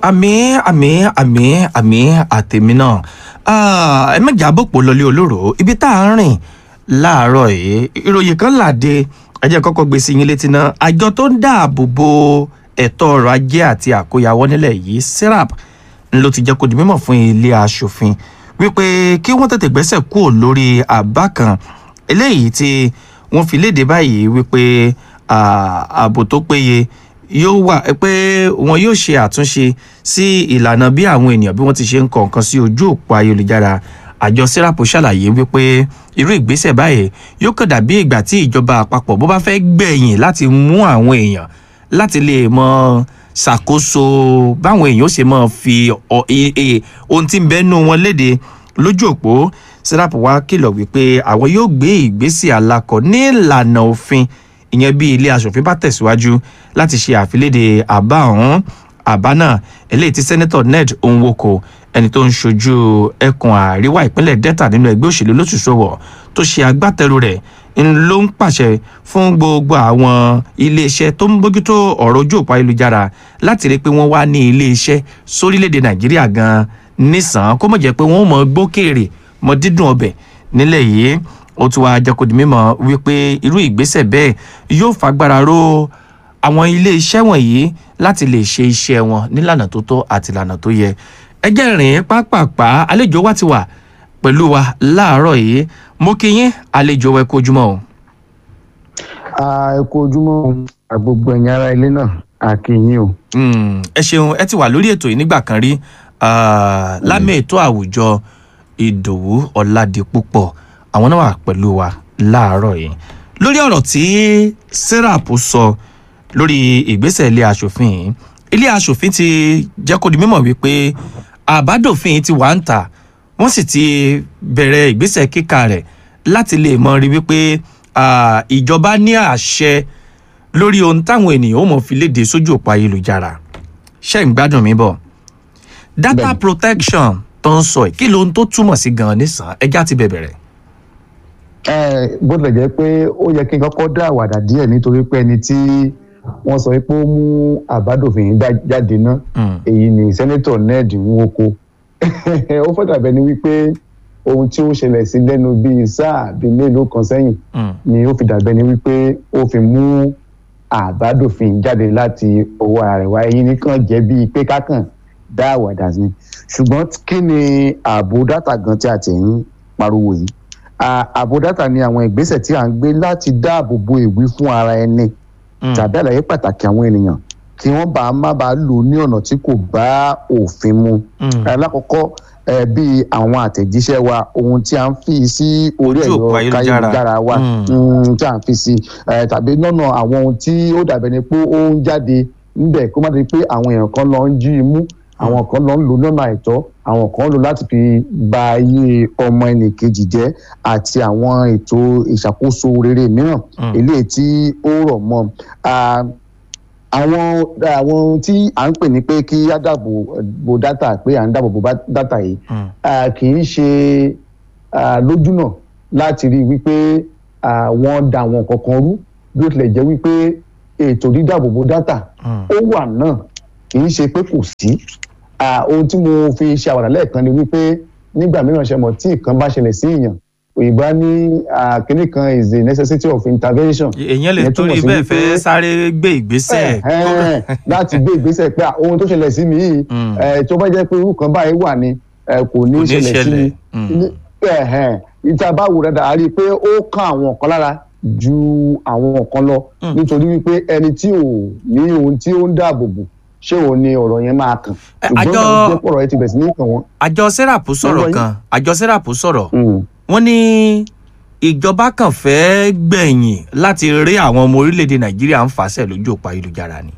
àmì àmì àmì àmì àtẹ̀mí náà ẹ mẹ́jà bòpò lọlé olóró ibi tá à ń rìn láàárọ̀ yìí ìròyìn kan làdé ẹ jẹ́ kọ́kọ́ gbé sí yín létí náà àjọ tó ń dáàbò bo ẹ̀tọ́ ọrọ̀ ajé àti àkóyawọ́ nílẹ̀ yìí serap ló ti jẹ́ kó di mímọ̀ fún ilé aṣòfin wípé kí wọ́n tètè gbẹ́sẹ̀ kúrò lórí àbá kan eléyìí tí wọ́n fi léde báyìí wípé ààbò tó péye yóò wà pé wọn yóò ṣe àtúnṣe sí ìlànà bí àwọn ènìyàn bí wọ́n ti ṣe ń kọ nǹkan sí ojú òpó ayélujára àjọ serap ṣàlàyé wípé irú ìgbésẹ̀ báyìí yóò kàn dàbí ìgbà tí ìjọba àpapọ̀ bó bá fẹ́ gbẹ̀yìn láti mú àwọn èèyàn láti lè mọ ṣàkóso báwọn èèyàn ó ṣe mọ fi ohun tí ń bẹ́nu wọn léde lójú òpó serap wá kìlọ̀ wípé àwọn yóò gbé ìgbésẹ̀ alákọ̀ ní ìlànà òfin ìyẹn bí ilé asòfin bá tẹ̀síwájú láti ṣe àfiléde àbá ọ̀hún àbá náà eléyìí tí sẹ́nẹ́tọ̀ ned nwoko ẹni tó ń ṣojú ẹkùn àríwá ìpínlẹ̀ delta nínú ẹgbẹ́ òṣèlú lóṣùṣọwọ̀ tó ṣe agbátẹrù rẹ̀ ń ló ń pàṣẹ fún gbogbo àwọn iléeṣẹ́ tó ń bójútó ọ̀rọ̀ ojú òpó ayélujára láti rí i pé wọ́n wá ní iléeṣẹ́ sórílẹ̀‐èdè nàìjíríà gan-an nísàn kó mọ̀ jẹ́ pé wọ́n mọ̀ gbókèrè mọ̀ dídùn ọbẹ̀ nílẹ̀ yìí ó tún wáá jẹ́ kó di mímọ̀ wípé irú ìgbésẹ̀ bẹ́ẹ̀ yóò fagbára ró àwọn iléeṣẹ́ wọ̀nyí láti lè ṣe iṣẹ́ wọn nílànà tó tọ́ àti ìlànà tó yẹ ẹjẹ́ rìn pápápá àlejò wa ti wà pẹ̀lú wa láàárọ̀ yìí mo kí yín àlejò wa ẹ kú ojúmọ́ o. ẹ kú ojúmọ́ gbogbo ẹ̀yin ará ilé náà a kí yín o. ẹ ṣeun ẹ ti wà lórí ètò yìí nígbà kan rí lámì ètò àwùjọ ìdòwú ọ̀làdìpúpọ̀ àwọn náà wà pẹ̀lú wa láàárọ̀ yìí lórí ọ̀rọ̀ tí serap sọ lórí ìgbésẹ̀ ilé asòfin yìí ilé asòfin ti jẹ́ kó di mímọ̀ wípé àbádòfin ti wà ń tà wọ́n sì ti bẹ̀rẹ̀ ìgbésẹ̀ kíkà rẹ̀ láti lè mọ rí wípé ìjọba ní àṣẹ lórí ohun táwọn ènìyàn ó mọ̀ fi léde sójú òpó ayélujára ṣé ń gbádùn mi bọ̀ data Bẹ́ẹ̀ni. protection tó ń sọ yìí kí lóhun tó túmọ̀ sí gan-an nísàn ẹjá ti bẹ̀bẹ̀rẹ̀. ẹ bó tilẹ̀ jẹ́ pé ó yẹ kí n kọ́kọ́ dá àwàdà díẹ̀ nítorí pé ẹni tí wọ́n sọ pé ó mú àbádòfin yìí dá- jáde ná Mm. èyí ni sẹ́nẹ́tọ̀ ned nwoko ó fẹ́ dàbẹ́ ni wípé ohun tí ó ṣẹlẹ̀ sí lẹ́nu bíi sáà bíi mélòó kan sẹ́yìn Mm. ni ó fi dàbẹ́ ni wípé ó fi mú àbádòfin jáde láti ọwọ́ ara rẹ̀ wá ẹ̀yin nìkan jẹ́ bíi pé kákàn dá àwàdà ni ṣùgbọ́n kí ni ààbò dátà gan tí a ti ń pariwo yìí À- ààbò dátà ni àwọn ìgbésẹ̀ tí a ń gbé láti dáàbò bo ìwí fún ara ẹni Mm. tàbí àlàyé pàtàkì àwọn ènìyàn kí wọ́n bá má bàa lò ní ọ̀nà tí kò bá òfin mu Mm. alákọ̀ọ́kọ́ ẹ bí àwọn àtẹ̀jíṣẹ́ wa ohun tí a ń fi sí orí Ojú òpó ẹ̀rọ ayélujára. káyélujára wa Mm. mm, tí a ń fi sí ẹ tàbí lọ́nà àwọn ohun tí ó dàbẹ̀ ni pé ó ń jáde níbẹ̀ kó má di pé àwọn èèyàn kan lọ ń jí i mú àwọn kan lọ ń lò lọ́nà àìtọ́ àwọn kan lò láti fi ba ayé ọmọ ẹnìkejì jẹ́ àti àwọn ètò ìṣàkóso rere mìíràn Mm. eléyìí tí ó rọ̀ mọ́ Ah, àwọn àwọn ohun tí à ń pè ní pé kí á dáàbò bo dátà pé à ń dáàbò bo bá- dátà yìí Mm. ah, kì í ṣe ah, lójúnà láti rí i wípé ah, wọ́n da àwọn nǹkan kan rú bí ó tilẹ̀ jẹ́ wípé ètò dídáàbò bo dátà Mm. ó wà náà kì í ṣe pé kò sí Ah, ohun tí mo fi ṣe àwàdà lẹ́ẹ̀kan ni wípé nígbà mìíràn ṣe mọ̀ tí nǹkan bá ṣẹlẹ̀ sí èèyàn òyìnbó á ní ah, kinní kan is the necessity of intervention èèyàn lè Ìyẹn túmọ̀ torí sí bẹ́ẹ̀ wípé- fẹ́ sáré gbé ìgbésẹ̀ Ẹ̀hẹ́n, láti gbé ìgbésẹ̀ pé ah, ohun tó ṣẹlẹ̀ sí mi yìí Mm. eh, tó bá jẹ́ pé irú kan báyìí wà ní eh, kò ní Kò ní ṣẹlẹ̀ sí mi ṣẹlẹ̀. Mm. Ní- ẹ̀hẹ́n, ìta bá wò dáadáa a rí i pé ó kàn àwọn kan lára ju àwọn kan lọ Mm. nítorí wípé ẹni tí ò ní ohun tí ó ń dáàbò bò ṣé òun ni ọ̀rọ̀ yẹn máa kàn Ẹ, ṣùgbọ́n àjọ- ìgbà tó jẹ́ pé ọ̀rọ̀ yẹn ti bẹ̀ sí ní kàn wọ́n. àjọ serap sọ̀rọ̀ Lọ́wọ́ yín. kan àjọ serap sọ̀rọ̀ Mm. wọ́n ní ìjọba kan fẹ́ gbẹ̀yìn láti rí àwọn ọmọ orílẹ̀-èdè nàìjíríà ń fàṣẹ lójú òpó ayélujára ni.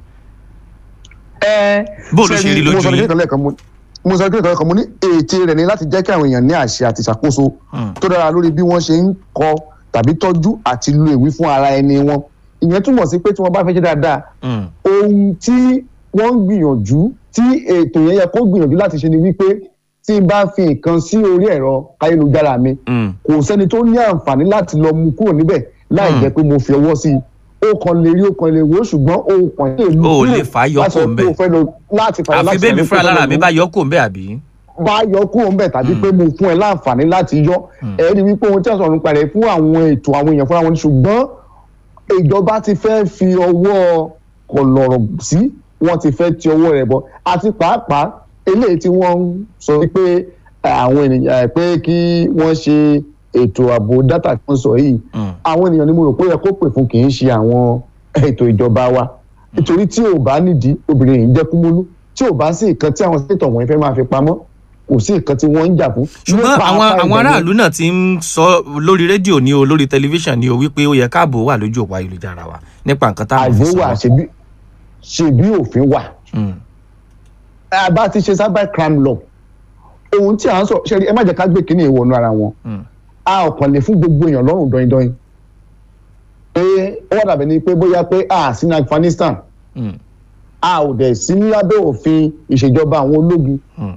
Bó ló ṣe rí lójú mo sọ yín? kékeré lẹ́ẹ̀kan mo mo sọ kékeré lẹ́ẹ̀kan mo ní ète rẹ̀ ni láti jẹ́ kí àwọn èèyàn ní àṣẹ àti ìṣàkóso Mm. tó dára lórí bí wọ́n ṣe ń kọ tàbí tọ́jú àti lo ìwí fún ara ẹni wọn ìyẹn túmọ̀ sí pé tí wọ́n bá fẹ́ ṣe dáadáa Mm. ohun tí wọ́n ń gbìyànjú tí ètò yẹn yẹ kó gbìyànjú láti ṣe ni wípé tí n bá fi nǹkan sí orí ẹ̀rọ káyélujára mi Mm. kò sẹ́ni tó ní àǹfààní láti lọ mú kúrò níbẹ̀ láì Hmm. jẹ́ pé mo fi ọwọ́ sí i ó kàn lè rí ó kàn lè wò ṣùgbọ́n ó kàn lè O ò lè fà á yọ kúrò ńbẹ̀. láti fà á àfi láti bẹ́ẹ̀ mi sọ fúnra wípé lára mi kó bá yọ kó ń bẹ́ àbí. bá yọ kúrò ńbẹ̀ tàbí pé mo fún ẹ láǹfààní láti yọ ẹ rí wípé ohun tí a sọ̀rọ̀ nípa rẹ̀ fún àwọn ètò àwọn èèyàn fúnra wọn ni ṣùgbọ́n ìjọba ti fẹ́ fi ọwọ́ kọlọ̀rọ̀ sí wọ́n ti fẹ́ ti ọwọ́ rẹ̀ bọ̀ àti pàápàá eléyìí tí wọ́n ń sọ wípé eh, àwọn ènìyàn eh, pé kí wọ́n ṣe ètò ààbò dátà tí wọ́n sọ yìí Mm. àwọn ènìyàn ni mo rò pé ó yẹ kó pè fún kì í ṣe àwọn ètò ìjọba wa nítorí tí ò bá nídìí obìnrin yìí ń jẹ́ kúmúlú tí ò bá sí nǹkan tí àwọn sẹ́tọ̀ wọ̀nyí fẹ́ máa fi pamọ́ kò sí nǹkan tí wọ́n ń jà fún. ṣùgbọ́n Nípa àwọn apá àwọn ibẹ̀ ni- aráàlú náà ti ń sọ lórí rédíò ni o lórí tẹlifíṣàn ni o wípé ó yẹ káàbò wà lójú òpó ayélujára wa nípa nǹkan táwọn fi àìbó wà sọ. ṣebí ṣebí òfin wà Mm. a bá ti ṣe cyber crime law ohun tí à ń sọ ṣe rí ẹ má jẹ́ ká gbé kínní ìwọ̀nù ara wọn Mm. a ò kàn lè fún gbogbo èèyàn lọ́rùn dọ́yìndọ́yìn pé ó wà dàbí ni pé bóyá pé a sí ní Afghanistan Mm. a ò dẹ̀ sí ní lábẹ́ òfin ìṣèjọba àwọn ológun Mm.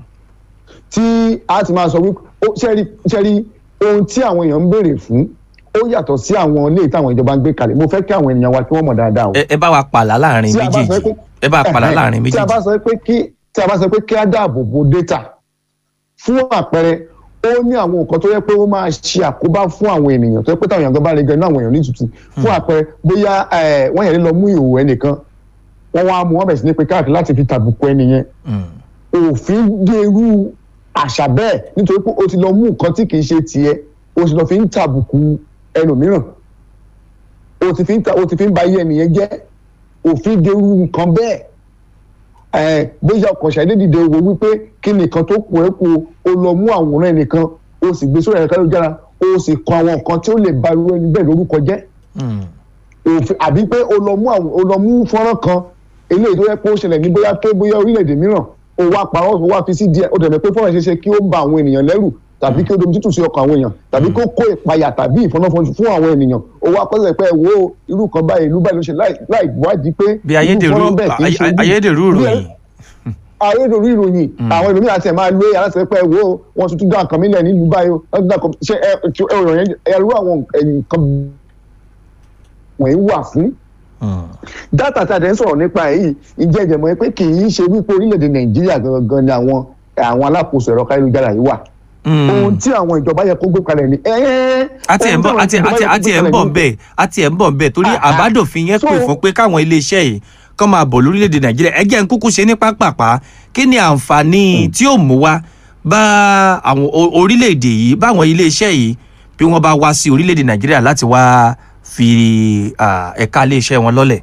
tí a ti máa sọ wípé ó ṣẹ́rí ṣẹ́rí ohun tí àwọn èèyàn ń béèrè fún ó yàtọ̀ sí àwọn ilé táwọn ìjọba ń gbé kalẹ̀ mo fẹ́ kí àwọn ènìyàn wa kí wọ́n mọ̀ dáadáa o. ẹ ẹ bá wa pàlà láàrin Tí a bá sọ méjèèjì pé- ẹ bá wa pàlà láàrin tí a bá méjèèjì. sọ pé kí tí a bá sọ pé kí á dáàbò bo data fún àpẹẹrẹ ó ní àwọn nǹkan tó yẹ pé ó máa ṣe àkóbá fún àwọn ènìyàn tó yẹ pé táwọn èèyàn gan bá rí gan inú àwọn èèyàn ní tutù fún àpẹẹrẹ bóyá eh, wọ́n yẹn lọ mú ìhòòhò ẹnìkan wọ́n wá mú wọn bẹ̀ sí ní pé káàkiri láti fi tàbùkù ẹnìyẹn Mm. òfin dé irú àṣà bẹ́ẹ̀ nítorí pé o ti lọ mú nǹkan tí kìí ṣe tiẹ̀ o sì lọ fi ń tàbùkù ẹlòmíràn o ti fi ń ta o ti fi ń ba iye ẹnìyẹn jẹ́ òfin dé irú nǹkan bẹ́ẹ̀ ẹ bóyá ọkọ̀ ṣàdé dìde wo wípé kí nìkan tó kù ẹ́ kù o lọ mú àwòrán ẹnìkan o sì gbé sórí ẹ̀ka lójára o sì kọ àwọn nǹkan tí ó lè ba irú ẹni bẹ́ẹ̀ lórúkọ jẹ́ Mm. òfin àbí pé o lọ mú àwọn o lọ mú fọ́nrán kan eléyìí tó yẹ pé ó ṣẹlẹ̀ ní bóyá pé bóyá orílẹ̀-èdè mìíràn o wá parọ́ o wá fi sí díẹ̀ o dẹ̀ mọ̀ pé fọ́nrán ṣe ṣe kí ó ba àwọn ènìyàn lẹ́rù tàbí kí ó domi tútù sí ọkàn àwọn èèyàn tàbí kó kó ìpayà tàbí ìfọ́nàfọ́njú fún àwọn ènìyàn o wá pẹ́sẹ̀ pé ẹ wo irú kan báyìí ìlú báyìí ló ṣe láì láì wádìí pé bí irú ayédèrú fọ́nrán bẹ́ẹ̀ kì í ṣe ay- bí- ayédèrú bí- ìròyìn. ayédèrú ìròyìn àwọn ẹlòmíràn àti ẹ̀ máa lo ẹ̀yà láti sọ pé ẹ wo wọn tuntun dá nǹkan mílẹ̀ nílùú báyìí o wọ́n tún dá nǹkan ṣe ẹ ẹ ọ̀rọ̀ yẹn ẹrú àwọn nǹkan wọ̀nyí wà fún Mm. dátà tá a dẹ̀ ń sọ̀rọ̀ nípa ẹ̀ yìí ìjẹ́ ìjẹ̀mọ́ pé kì í ṣe wípé orílẹ̀-èdè nàìjíríà gangan ni àwọn àwọn alákòóso ẹ̀rọ káyélujára yìí wà. Mm. ohun tí àwọn ìjọba yẹ kó gbé kalẹ̀ ni. àti ẹ̀ ń bọ̀ àti àti àti ẹ̀ ń bọ̀ bẹ́ẹ̀ àti ẹ̀ ń bọ̀ bẹ́ẹ̀ torí Ah, ah. àbádòfin yẹn pè So- fún pé káwọn iléeṣẹ́ yìí kán máa bọ̀ lórílẹ̀‐èdè nàìjíríà ẹ jẹ́ ń kúkú ṣe ní pápápá kí ni àǹfààní tí ó mú wá bá àwọn o- orílẹ̀‐èdè yìí báwọn iléeṣẹ́ yìí bí wọ́n bá wá sí orílẹ̀‐èdè nàìjíríà láti wá fi ah, ẹ̀ka iléeṣẹ́ wọn lọ́lẹ̀.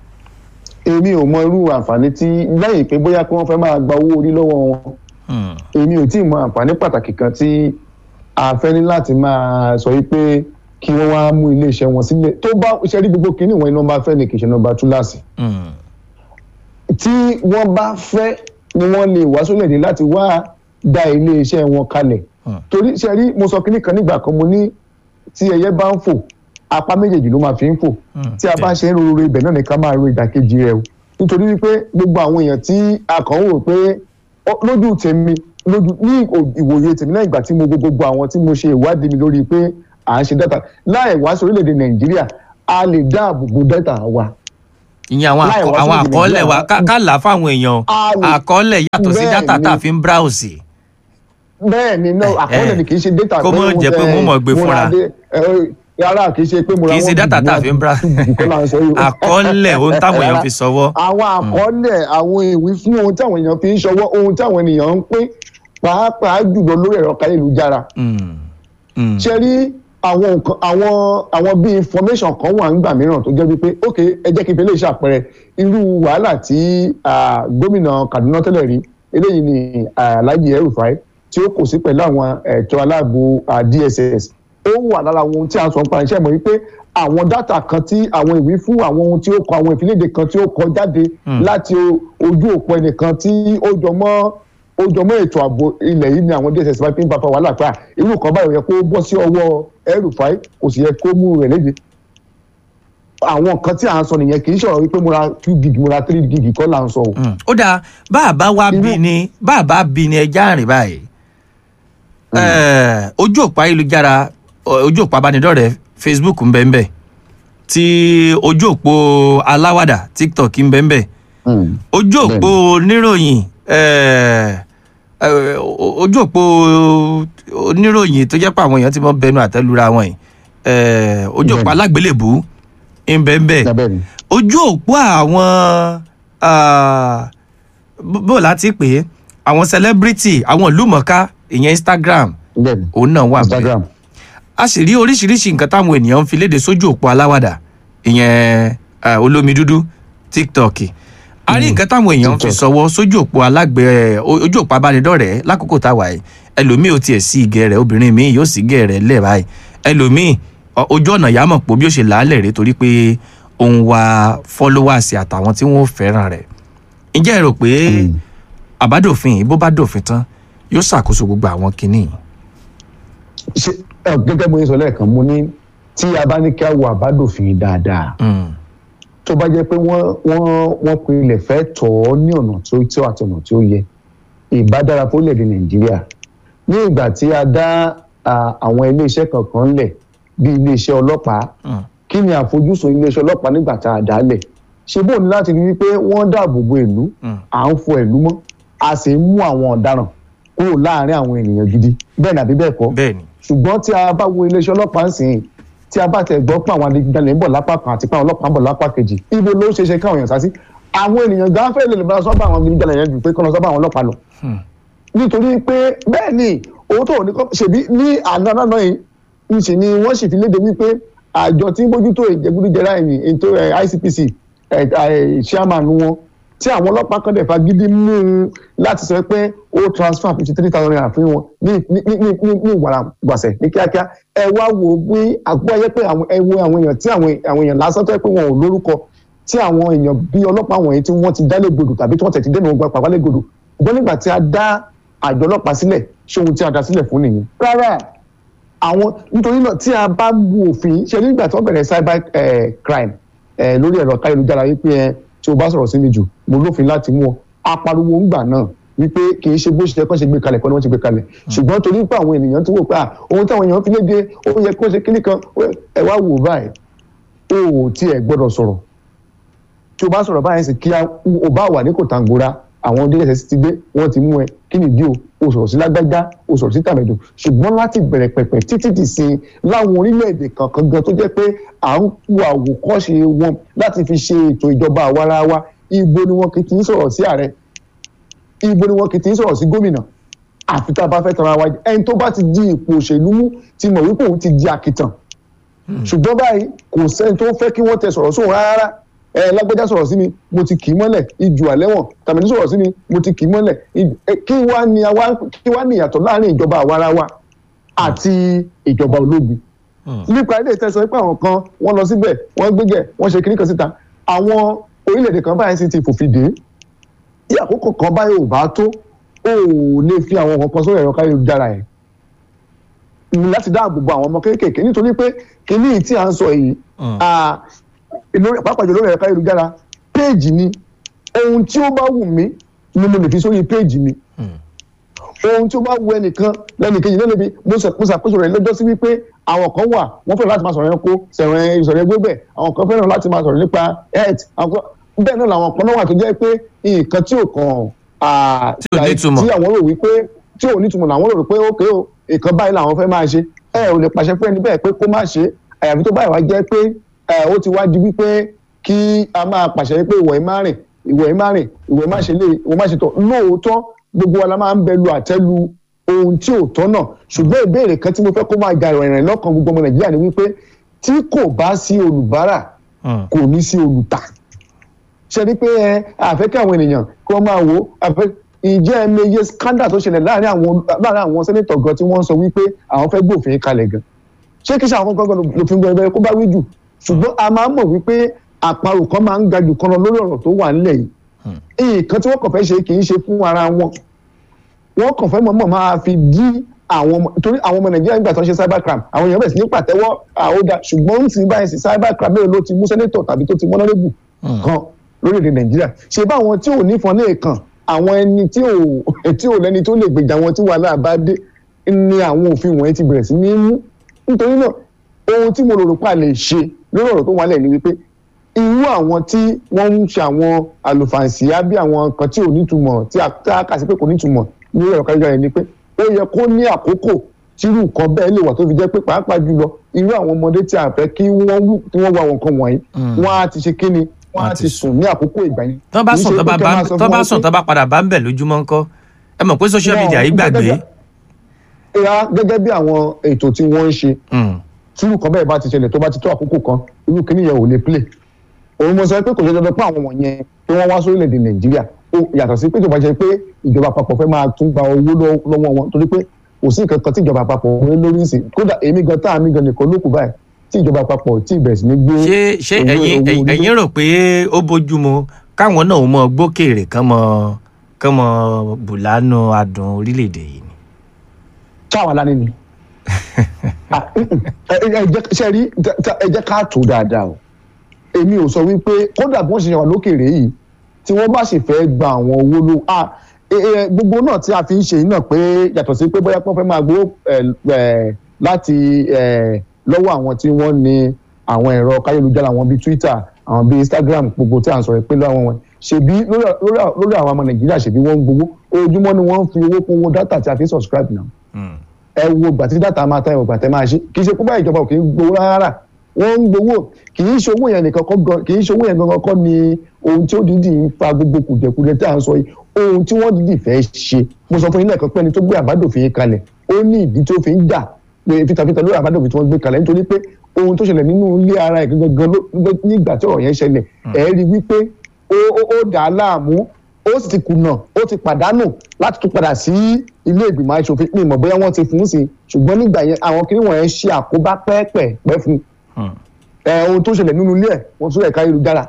èmi ò mọ irú àǹfààní tí lẹ́yìn pé bóyá kí wọ́n fẹ́ máa gba owó orí lọ́wọ́ wọn Mm. èmi ò tí ì mọ àǹfààní pàtàkì kan tí a fẹ́ ní láti máa sọ wípé kí wọ́n wá mú iléeṣẹ́ wọn sílẹ̀ tó bá ṣe rí gbogbo kínní wọn iná bá fẹ́ ni kì í ṣe nọ́mbà túláàsì Mm. tí wọ́n bá fẹ́ ni wọ́n lè wá sólẹ̀dé láti wá dá iléeṣẹ́ wọn kalẹ̀ Hmm. torí ṣe rí mo sọ kínní kan nígbà kan mo ní tí ẹyẹ bá ń fò apá méjèèjì ló máa fi ń fò Hmm. tí a bá ṣe ń roro ibẹ̀ náà nìkan máa ro ìdàkejì rẹ̀ o nítorí wípé gbogbo àwọn èèyàn tí a kàn ń wò pé ó- lójú tèmi lójú ní ò- ìwòye tèmi náà ìgbà tí mo gbogbo àwọn tí mo ṣe ìwádìí mi lórí pé à ń ṣe dátà láì wá sí orílẹ̀-èdè nàìjíríà a lè dáàbò bo dátà wa ìyẹn àwọn Láì àkọ- wá àwọn sórílẹ̀-èdè àkọọ́lẹ̀ wa Nàìjíríà. ká- ká là á fáwọn èèyàn A lè- àkọọ́lẹ̀ yàtọ̀ sí Bẹ́ẹ̀ dátà ni. tá a fi ń bráùsì. bẹ́ẹ̀ ni náà àkọọ́lẹ̀ ni kì í ṣe data Kó mọ̀ jẹ́ pé wọ́n mọ̀ gbé fúnra. rárá kì í ṣe pé mo ra kì í ṣe one dátà gig tá a one fi ń brá two gig kọ́ là ń sọ yìí o. àkọọ́lẹ̀ ohun táwọn èèyàn Rárá. fi sọwọ́. àwọn àkọọ́lẹ̀ àwọn ìwé fún ohun tí àwọn èèyàn fi ń ṣọwọ́ ohun tí àwọn ènìyàn ń pín pàápàá jùlọ lórí ẹ̀rọ káyélujára Mm. Mm. ṣe rí àwọn nǹkan àwọn àwọn bíi information kan wà nígbà mìíràn tó jẹ́ wípé ok ẹ jẹ́ kí n fi lè ṣàpẹẹrẹ irú wàhálà tí ah, gómìnà Kaduna tẹ́lẹ̀ rí eléyìí ni ah, Alhaji El-Rufai tí ó kò sí pẹ̀lú àwọn ẹ̀tọ́ aláàbò ah, DSS ó wà lára ohun tí a sọ nípa iṣẹ́ mọ̀ wípé àwọn dátà kan tí àwọn ìwé fún àwọn ohun tí ó kọ àwọn ìfiléde kan tí ó kọ jáde láti o- ojú òpó ẹnìkan tí ó jọ mọ́ ó jọ mọ́ ètò ààbò ilẹ̀ yìí ni àwọn DSS bá fi ń bá fa wàhálà pé à, irú kan báyìí ó yẹ kó bọ́ sí ọwọ́ El-Rufai kò sì yẹ kó mú rẹ̀ léde àwọn nǹkan tí à ń sọ nìyẹn kì í ṣọ̀rọ̀ wípé mo ra two gig mo ra three gig kọ́ là ń sọ o. Mm. ó dáa bá a bá wá Irú- bí ni bá a bá bí ni ẹja rìn báyìí Eh, ojú òpó ayélujára o- ojú òpó abánidọ́rẹ̀ẹ́ Facebook ń bẹ ń bẹ ti ojú òpó aláwàdà tiktok ń bẹ́ẹ̀ bẹ́ẹ̀ Mm. ojú òpó oníròyìn eh, eh, ojú òpó oníròyìn tó jẹ́ pé àwọn èèyàn ti mọ́ bẹnu àtẹ́lura wọn yìí eh, ojú òpó Bẹ́ẹ̀ni. alágbélébùú ń bẹ́ẹ̀ bẹ́ẹ̀ Bẹ́ẹ̀ ni. ojú òpó àwọn ah, bó bó láti pè é àwọn celebrity àwọn ìlúmọ̀ọ́ká ìyẹn instagram bẹ́ẹ̀ ni. òun náà wà bẹ́ẹ̀ instagram a sì rí oríṣiríṣi nǹkan táwọn ènìyàn ń fi léde sójú òpó aláwàdà ìyẹn eh, olómi dúdú tiktok a rí nǹkan táwọn èèyàn ń fi TikTok. sọwọ́ sójú òpó alágbè ojú òpó abánidọ́rẹ̀ẹ́ lákòókò táwa yìí ẹlòmíì ò tiẹ̀ sí igẹ̀ rẹ̀ obìnrin míì yóò sí igẹ̀ rẹ̀ lẹ̀ báyìí ẹlòmíì ọ- ojú ọ̀nà yà mọ̀ pé bí ó ṣe làálẹ̀ rẹ̀ torí pé ó ń wá followers àtàwọn tí wọ́n fẹ́ràn rẹ̀ ǹjẹ́ ẹ rò pé àbádòfin yìí bó bá dòfin tán yóò ṣàkóso gbogbo àwọn kinní yìí. ṣe ẹ, gẹ́gẹ́ bó ṣe sọ lẹ́ẹ̀kan mo ní tí a bá ní kí a wo àbádòfin dáadáa Mm, tó bá jẹ́ pé wọ́n wọ́n wọ́n pinlẹ̀ fẹ́ tọ̀ ọ́ ní ọ̀nà tí ó tí ó àti ọ̀nà tí ó yẹ ìbádára fólẹ̀dẹ̀ nàìjíríà ní ìgbà tí a dá à, àwọn iléeṣẹ́ kankan lẹ̀ bí iléeṣẹ́ ọlọ́pàá mm, kí ni àfojúsùn iléeṣẹ́ ọlọ́pàá nígbà tá a dá lẹ̀ ṣe bóun ní láti rí wípé wọ́n dáàbò bo ìlú mm. à ń fọ ìlú mọ́ a sì ń mú àwọn ọ̀daràn kúrò láàárín àwọn ènìyàn gidi bẹ́ẹ̀ ni àbí bẹ́ẹ̀ kọ́ bẹ́ẹ̀ ni. ṣùgbọ́n tí a bá wo iléeṣẹ́ ọlọ́pàá ń sìn tí a bá tẹ̀ gbọ́ pé àwọn adigunjalè ń bọ̀ lápá kan àti pé àwọn ọlọ́pàá ń bọ̀ lápá kejì ibo ló ṣeé ṣe káwọn èèyàn sá sí àwọn ènìyàn gan fẹ́ lè lè bá sọ́bà àwọn adigunjalè yẹn jù pé kọ́nà sọ́bà àwọn ọlọ́pàá lọ. Hmm. nítorí pé bẹ́ẹ̀ ni owó tó ní kọ́ ṣèbí ní àná náà yìí ń ṣe ni wọ́n sì fi léde wípé àjọ tí ń bójútó ìjẹgúdújẹrá ẹ̀yìn ètò ẹ̀, ICPC ẹ̀, ẹ̀, chairman wọn tí àwọn ọlọ́pàá kan dẹ̀ fagídí mú un láti sọ pé ó transfer fifty three thousand naira fún wọn ní ní ní ní ní ní ìwàrà gbàsẹ̀ ní kíákíá ẹ wá wo bí àgbọ̀ ayé pé àwọn ẹ wo àwọn èèyàn tí àwọn àwọn èèyàn lásán tó yẹ pé wọn ò lórúkọ tí àwọn èèyàn bí ọlọ́pàá wọ̀nyí tí wọ́n ti dá légbodò tàbí tí wọ́n tẹ̀ ti dẹ́nu ọgbà pàpà légbodò ṣùgbọ́n nígbà tí a dá àjọ ọlọ́pàá sílẹ̀ ṣé ohun tí a dá sílẹ̀ fún nìyẹn rárá àwọn nítorí náà tí a bá bu òfin ṣe nígbà tí wọ́n bẹ̀rẹ̀ cyber eh, crime eh, lórí ẹ̀rọ káyélujára wípé ẹ tí o bá sọ̀rọ̀ sí mi jù mo lófin láti mú ọ apariwo ńgbà náà wípé kì í ṣe bó ṣe kọ́ ṣe gbé kalẹ̀ kọ́ ni wọ́n ti gbé kalẹ̀ ṣùgbọ́n torí pé àwọn ènìyàn ti wò pé ah, ohun táwọn èèyàn fi léde ó yẹ kó ṣe kíní kan ó- ẹ wá wò báyìí o ò tiẹ̀ gbọ́dọ̀ sọ̀rọ̀ tí o bá sọ̀rọ̀ báyìí sì kí a- o bá wà ní kòtàngóra àwọn dss ti dé wọ́n ti mú ẹ kí nìdí o o sọ̀rọ̀ sí lágbájá o sọ̀rọ̀ sí tàmẹ̀dù ṣùgbọ́n láti bẹ̀rẹ̀ pẹ̀pẹ̀ títí di sin láwọn orílẹ̀-èdè kankan gan tó jẹ́ pé à ń wo àwòkọ́ṣe wọn láti fi ṣe ètò ìjọba àwarawa ibo ni wọn kì í sọ̀rọ̀ sí ààrẹ ibo ni wọn kì í sọ̀rọ̀ sí gómìnà àfi tá a bá fẹ́ tara wa jẹ ẹni tó bá ti di ipò òṣèlú mú ti mọ̀ wípé òun ti di àkìtàn ṣùgbọ́n báyìí kò sẹ́ni tó fẹ́ kí wọ́n tẹ sọ̀rọ̀ sóhun rárá ẹ lágbájá sọ̀rọ̀ sí mi mo ti kì í mọ́lẹ̀ ijù àlẹ́wọ̀n tàbí sọ̀rọ̀ sí mi mo ti kì í mọ́lẹ̀ ij- ẹ, kí wá ní àwa kí wá ní ìyàtọ̀ láàrin ìjọba àwarawa àti ìjọba ológun nípa ilé ìtẹ́sọ pé àwọn kan wọ́n lọ síbẹ̀ wọ́n gbégẹ̀ wọ́n ṣe kíní kan síta àwọn orílẹ̀-èdè kan báyìí sì ti fòfin dè é tí àkókò kan báyìí ò bá tó ó lè fi àwọn nǹkan kan sórí ẹ̀rọ káyélujára ẹ̀ láti dáàbò bo àwọn ọmọ kéékèèké nítorí pé kíní tí à ń sọ yìí ah, lórí- pàápàá jù lórí ẹ̀rọ káyélujára péèjì ni ohun tí ó bá wù mí ni mo lè fi sórí péèjì mi ohun tí ó bá wù ẹnìkan lẹ́nìkejì náà níbi mo ṣe- mo ṣàkóso rẹ̀ lọ́jọ́ sí wípé àwọn kan wà wọ́n fẹ́ràn láti máa sọ̀rọ̀ ẹranko sẹ̀rẹ̀ ìsọ̀rọ̀ ẹgbẹ́ bẹ̀ àwọn kan fẹ́ràn láti máa sọ̀rọ̀ nípa health àwọn kan bẹ́ẹ̀ náà làwọn kan náà wà tó jẹ́ pé nǹkan tí ò kàn ah, Tí ò nítumọ̀. tí àwọn rò wípé tí ò nítumọ̀ làwọn rò pé ókè o nǹkan báyìí làwọn fẹ́ máa ṣe ẹ ò lè pàṣẹ fún ẹni bẹ́ẹ̀ pé kó má ṣe àyàfi tó báyìí wá jẹ́ pé ẹ, ó ti wá di wípé kí a máa pàṣẹ pé ìwọ̀ ẹ̀ má rìn ìwọ̀ ẹ̀ má rìn ìwọ̀ ẹ̀ má ṣe lé ìwọ̀ má ṣe tọ̀ lóòótọ́ gbogbo wa la máa ń bẹ lu àtẹ́lu ohun tí ò tọ́ náà ṣùgbọ́n ìbéèrè kan tí mo fẹ́ kó máa ga ìrìn lọ́kàn gbogbo ọmọ nàìjíríà ni wípé tí kò bá sí olùbárà kò ní sí olùtà ṣe ni pé ẹ àfẹ́ kí àwọn ènìyàn kí wọ́n máa wò ó àfẹ́ ìjẹ́ ẹmẹyẹ scandal tó ṣẹlẹ̀ láàrin àwọn láàrin àwọn sẹ́nẹ́tọ̀ gan tí wọ́n sọ wípé àwọn fẹ́ gbòfin kalẹ̀ gan ṣé kí ṣe àwọn gangan lòfin gbẹrẹ kó bá wí jù ṣùgbọ́n a máa ń mọ̀ wípé àparò kan máa ń ga jù kan lọ lórí ọ̀rọ̀ tó wà nílẹ̀ yìí nǹkan tí wọ́n kàn fẹ́ ṣe kì í ṣe fún ara wọn wọ́n kàn fẹ́ mọ̀mọ́ máa fi dí àwọn ọmọ torí àwọn ọmọ nàìjíríà nígbà tó ń ṣe cyber crime àwọn èèyàn bẹ̀rẹ̀ sí ní pàtẹ́wọ́ àódà ṣùgbọ́n ń sì báyìí sí cyber crime mélòó ló ti mú sẹ́nẹ́tọ̀ tàbí tó ti mú ọlọ́rẹ́bù kan lórílẹ̀‐èdè nàìjíríà ṣe bá àwọn tí ò nífọn lè kàn àwọn ẹni tí ò tí ò lẹ́ni tó lè gbèjà wọn tí wàhálà bá dé ni àwọn òfin wọ̀nyí ti bẹ̀rẹ̀ sí ní mú nítorí náà ohun tí mo rò rò pa lè ṣe lórí ọ̀rọ̀ tó wà lẹ̀ ni wípé irú àwọn tí wọ́n ń ṣe àwọn àlùfàǹsíá bí àwọn kan tí ò nítumọ̀ tí a tá a kà sí pé kò nítumọ̀ ní ọ̀rọ̀ kájọ rẹ̀ ni pé ó yẹ kó ní àkókò tírú nǹkan bẹ́ẹ̀ lè wà tó fi jẹ́ pé pàápàá jùlọ irú àwọn ọmọdé tí a fẹ́ kí wọ́n wù kí wọ́n wá àwọn nǹkan wọ̀nyí wọ́n á ti ṣe kí ni wọ́n á ti sùn ní àkókò ìgbà yẹn. tọ́ bá Kì í sùn ṣe tọ́ bá pé kẹ́ bá máa sọ tọ́ fún bá wọn sùn pé- tọ́ bá padà bá ń bẹ̀ lójúmọ́ ńkọ́ ẹ mọ̀ pé social Náà, media yìí gbàgbé. gẹ́gẹ́ ìyá gẹ́gẹ́ bí àwọn ètò tí wọ́n ń ṣe Mm. tírú kan bẹ́ẹ̀ bá ti ṣẹlẹ̀ tó bá ti tó àkókò kan irú kíní yẹn ò lè play òun mo sọ pé kò ṣe dandan pé àwọn wọ̀nyẹn tí wọ́n wá sórílẹ̀-èdè nàìjíríà ó yàtọ̀ sí pé tó bá jẹ́ pé ìjọba àpapọ̀ fẹ́ máa tún gba owó lọ́- lọ́wọ́ wọn torí pé kò sí nǹkan kan tí ìjọba àpapọ̀ ń lórí ìsìn kódà èmi gan tá àmì gan nìkan ló kù báyìí tí ìjọba àpapọ̀ tí ìbẹ̀rẹ̀ sí ní gbé ṣé ṣé owó- ẹ̀yin owó onílé. ẹ̀yin rò pé ó bójúmu káwọn náà mọ gbókèrè kán mọ kán mọ bùlánù adùn orílẹ̀-èdè yìí ni. táwa lánàá ni Ah, mm, mm. ẹ ẹ jẹ́ ṣe rí ta- ta- ẹ jẹ́ ká tó dáadáa o èmi ò sọ wípé kódà bí wọ́n ṣe wà lókèrè yìí tí wọ́n bá sì fẹ́ gba àwọn owó ló ah ẹ ẹ gbogbo náà tí a fi ń ṣe yìí náà pé yàtọ̀ sí pé bóyá wọ́n fẹ́ máa gbowó ẹ ẹ láti ẹ lọ́wọ́ àwọn tí wọ́n ní àwọn ẹ̀rọ káyélujára àwọn bíi Twitter àwọn bíi Instagram gbogbo tí à ń sọ̀rọ̀ pé lọ́wọ́ wọn ṣèbí lórí lórí- lórí àwọn ọmọ Nàìjíríà ṣèbí wọ́n ń gbowó ojúmọ́ ni wọ́n ń fi owó kún owó dátà tí a fi ń subscribe náà Mm. ẹ wo ìgbà tí dátà máa tán ẹ wo ìgbà tẹ máa ṣe kì í ṣe kúbá ìjọba ò kì í gbowó rárá wọ́n ń gbowó kì í ṣe owó yẹn nìkan kọ́ gan kì í ṣe owó yẹn gangan kọ́ ni ohun tí ó dídì ń fa gbogbo kùdẹ̀kùdẹ̀ tí à ń sọ yìí ohun tí wọ́n dídì fẹ́ ṣe mo sọ fún yín lẹ́ẹ̀kan pé ẹni tó gbé àbádòfin yìí kalẹ̀ ó ní ìdí tó fi ń jà pé fitafita lórí àbádòfin tí wọ́n gbé kalẹ̀ nítorí pé ohun tó ṣẹlẹ̀ nínú ilé ara ẹ̀ gangan ló nígbà tí ọ̀rọ̀ yẹn ṣẹlẹ̀ ẹ̀ rí wípé ó ó- ó dà á láàmú ó sì ti kùnà ó ti pàdánù láti tún padà sí ilé ìgbìmọ̀ aṣòfin pé ìmọ̀ bóyá wọ́n ti fún un sí ṣùgbọ́n nígbà yẹn àwọn kiri wọ̀nyẹn ṣe àkóbá pẹ́ẹ́pẹ́ẹ́pẹ́ fún un Mm. ẹ ohun tó ṣẹlẹ̀ nínú ilé ẹ̀ wọ́n tún ẹ̀ka ayélujára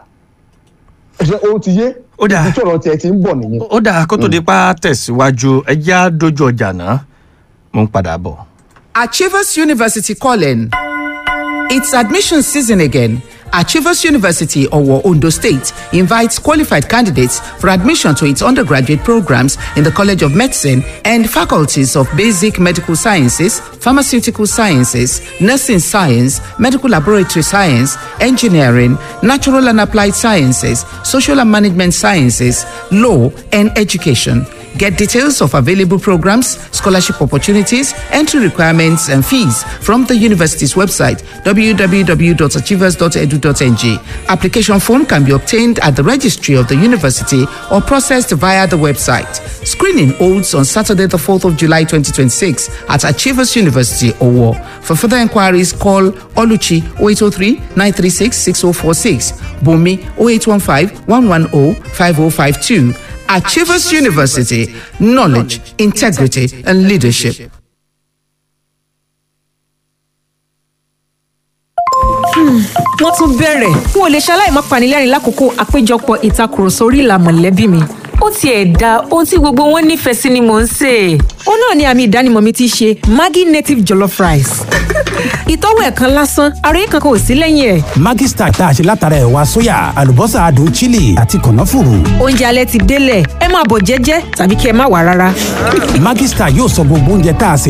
ṣe ohun ti yé Ó dáa. ibi tí ọ̀rọ̀ tiẹ̀ ti ń bọ̀ nìyẹn. ó dáa kó tó di pa tẹ̀síwájú ẹjẹ́ á dojú ọjà náà mo ń padà bọ̀. Achievers University calling. It's admission season again. Achievers University, Owo, Ondo State, invites qualified candidates for admission to its undergraduate programs in the College of Medicine and faculties of Basic Medical Sciences, Pharmaceutical Sciences, Nursing Science, Medical Laboratory Science, Engineering, Natural and Applied Sciences, Social and Management Sciences, Law, and Education. Get details of available programs, scholarship opportunities, entry requirements, and fees from the university's website www.achievers.edu.ng. Application form can be obtained at the registry of the university or processed via the website. Screening holds on Saturday, the 4th of July 2026 at Achievers University, Owo. For further inquiries, call Oluchi 0803 936 6046, Bumi 0815 110 5052. Achievers University, knowledge, integrity, and leadership. wọ́n tún bẹ̀rẹ̀ n ò lè ṣaláì má panilẹ́rìn lákòókò àpéjọpọ̀ ìtakùrọ̀sọ orí ìlà mọ̀lẹ́bí mi. ó tiẹ̀ da ohun tí gbogbo wọn nífẹ̀ẹ́ sí ni mò ń sè é. ó náà ni àmì ìdánimọ̀ mi ti ṣe maggi native jollof rice. ìtọ́wò ẹ̀ kan lásán àròyé kankan ò sí lẹ́yìn ẹ̀. Maggi Star tá a ṣe látara ẹ̀wà sóyà àlùbọ́sà adùn chili àti kànáfùrù. oúnjẹ alẹ́ ti délẹ̀ ẹ máa bọ̀ jẹ́jẹ́ tàbí kí ẹ má wà rárá. Maggi Star yóò sọ gbogbo oúnjẹ tá a sè